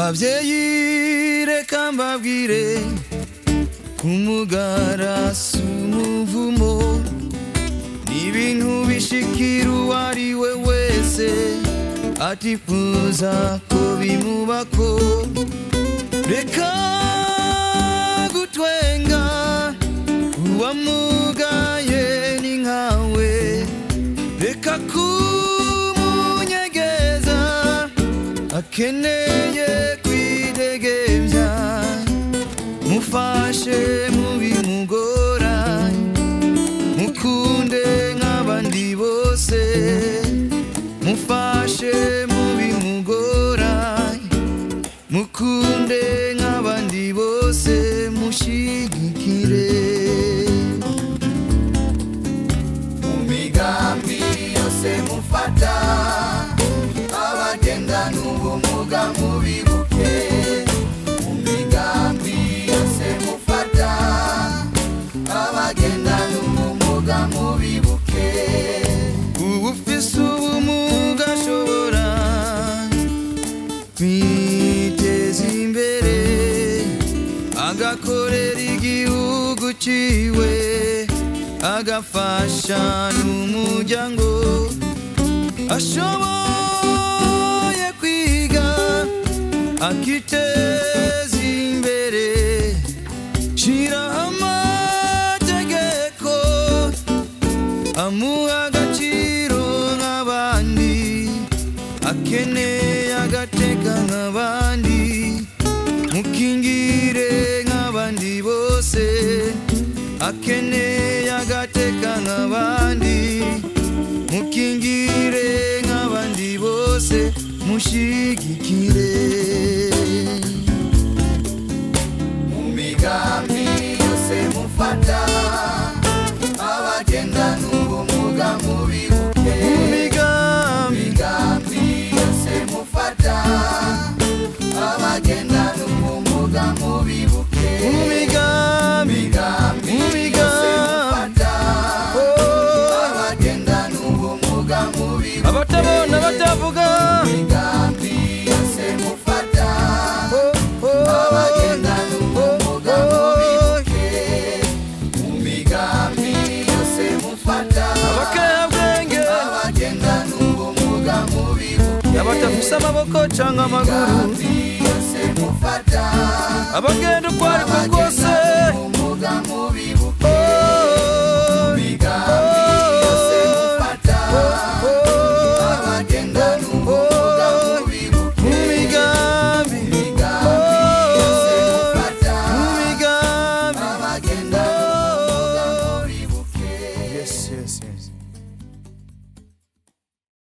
babyeyi reka mbabwire umugara si umuvumo ni ibintu bishikira uwo ari we wese atifuza ko bimubako reka gutwenga uwamugaye ni nkawe reka kumunyegeza akeneye kwidegembya mufashe mubimugora mukunde nk'abandi bose mufashe mubimugora mukunde nk'abandi bose mushigikire mu migambi yose mufata abagendana ubumuga mubibuke mu migambi yose mufata abagendana ubumuga mubibuke ubu ufise ubumuga ashobora kwiteza imbere agakorera igihugu ciwe agafasha n'umuryango ashoboye kwiga akiteza imbere shiraho amategeko amuha agaciro nk'abandi akeneye agateka nk'abandi mukingire nk'abandi bose akeneye agateka nk'abandi mukingire nk'abandi bose mushigikire mu migambi yose mufata abagendana ubumuga mubibuke migambi migambi yose mufata abagendana ubumuga mubibuke migambi migambi yose mufata abagendana ubumuga mubibuke abatabona batavuga migambi yose mufata abagendana ubumuga mubibuke mu migambi yose mufata abakebwenge abagendana ubumuga mubibuke abatafise amaboko canke amaguru migambi yose mufata abagenda uko ariko kose abagendana ubumuga mubibuke